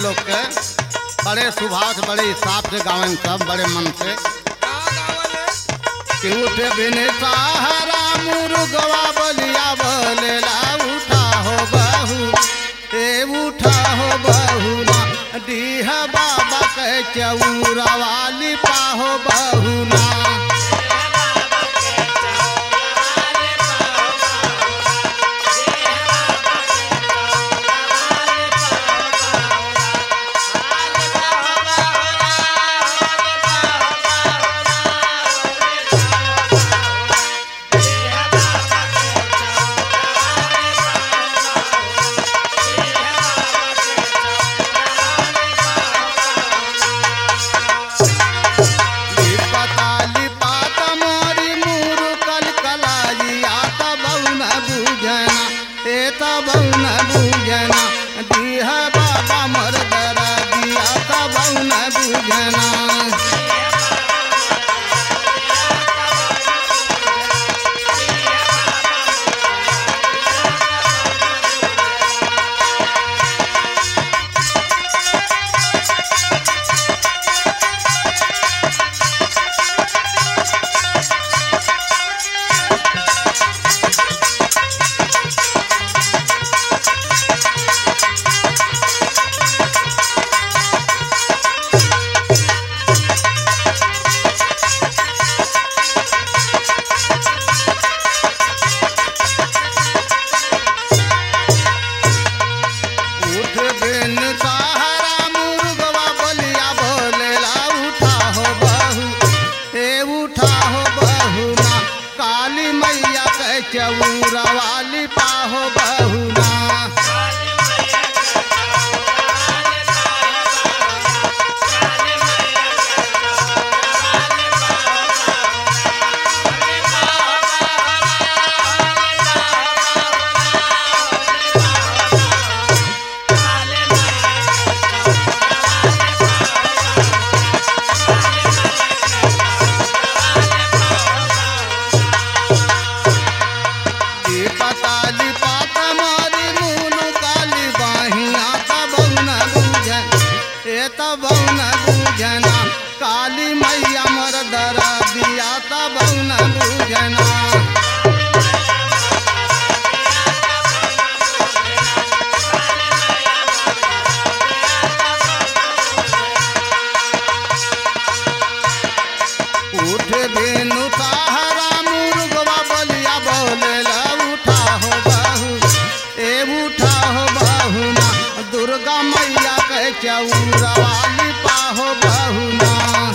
लोग के बड़े स्वभाव से बड़े हिसाब से गावन सब बड़े मन से कि उठे बिन सहारा मुर्गवा बलिया बोलेला उठा हो बहू ए उठा हो बहू ना डीह बाबा के चौरा वाली पाहो बहू ना लिपता लिपाता मोरी मुरु कल कलाई आता बहुन बुझना एता बहुन बुझना दीह बाबा मर दरा दिया ता बहुन बुझना उठ बिन सहारा मुर्गवा बलिया बोलेला उठा हो बहू ए उठा हो बहू ना काली मैया के चौरा वाली पाहो बहू ना पताली पात मारी मुनु काली बाहिया तबौन बुझन ए तबौन बुझना काली मैया मर दरा दिया तबौन बुझना उठ बेनु सहारा मुर्गवा बलिया बोलेला उठा हो बहू ए उठा हो बहू ना दुर्गा मैया के चौरा वाली पाहो बहू ना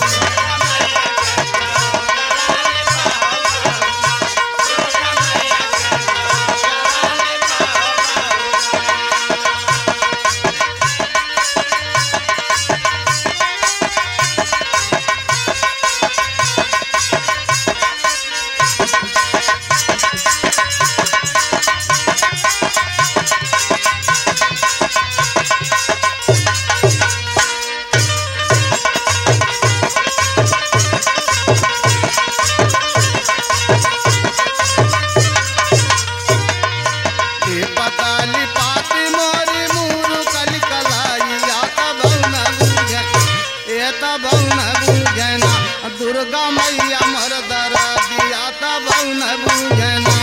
ए पताली पाती मोरी मुरु कल कलाई आता बहुन बुझन ए बहुन बुझना दुर्गा मैया मर दरा दिया ता बहुन बुझना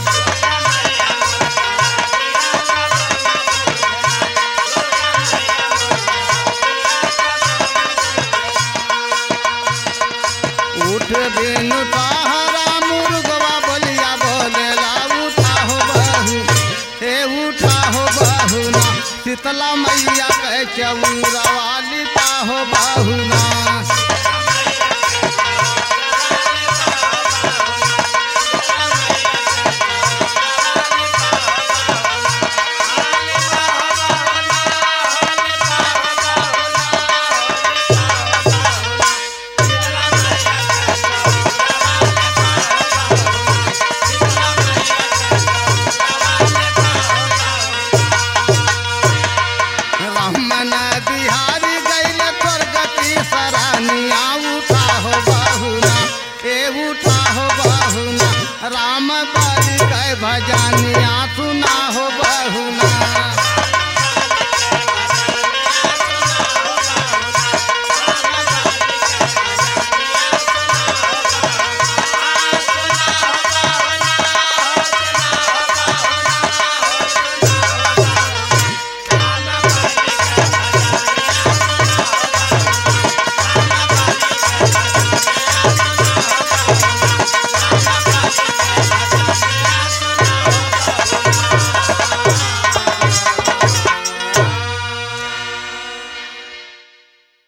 उठ बिनु सहारा मुर्गवा बलिया बोलेला उठा हो बहू हे उठा हो बहू ना शीतला मैया के चौरा वाली पाहो बहू ना रमन बिहारी गैल स्वर्गती सरानिया उठा हो बहुना ए उठा हो बहुना राम बाली कै भजानिया सुना हो बहुना